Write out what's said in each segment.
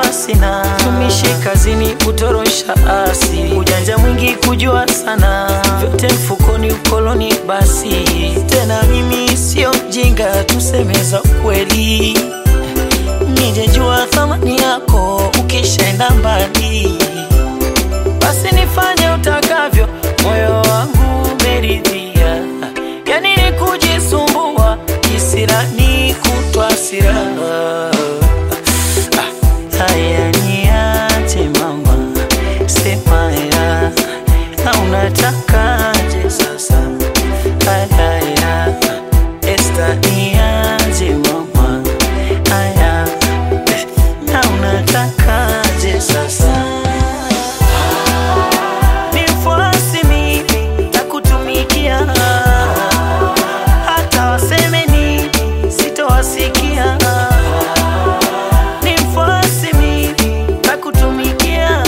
sina, tumishi kazini kutorosha asi, ujanja mwingi kujua sana, vyote mfukoni ukoloni basi. Tena mimi sio mjinga, tuseme za kweli, nijejua thamani yako ukishaenda mbali, basi nifanye utakavyo, moyo wangu umeridhia, yani ni kujisumbua kisirani kutwa siraha Haya niache mama, sema ya na unatakaje sasa? Haya ya Esta niache mama, haya na unatakaje sasa? Nifuasi mimi takutumikia, hata waseme nini sitowasikia Nifuasi mimi takutumikia,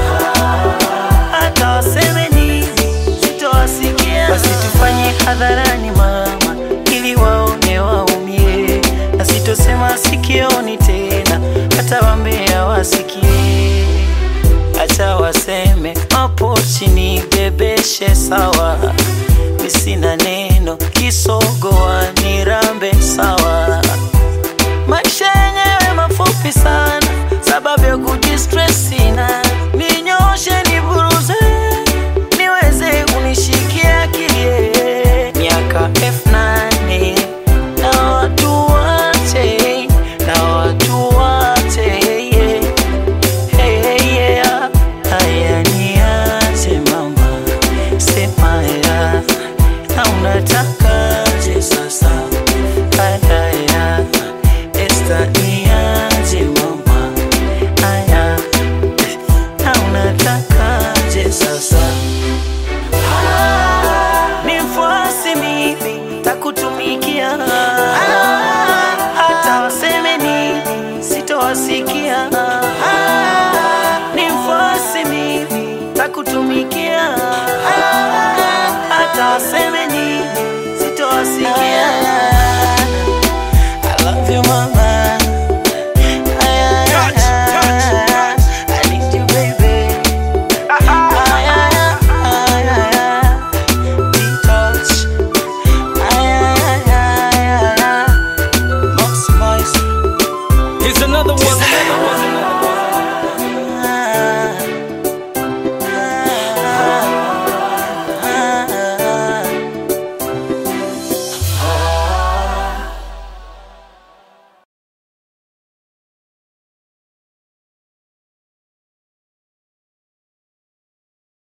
hata waseme nini sitowasikia. Basi tufanye hadharani mama, ili waone waumie, na sitosema sikioni tena, hata wambea wasikie. Acha waseme hapo chini, bebeshe sawa, mi sina neno, kisogoa nirambe sawa maisha yenyewe mafupi sana, sababu ya kujistress sina. Ninyoshe niburuze, niweze kunishikia kilie. Miaka elfu nane na watu wache, na watu wache yeah. Hey, hey, yeah. Haya niache mama, sema ya na unatakaje sasa? Haya ya Esta niaje mama, haya na unatakaje sasa? Nifuasi mimi takutumikia, hata waseme nini sitowasikia. Nifuasi mimi takutumikia, hata waseme nini sitowasikia. I love you mama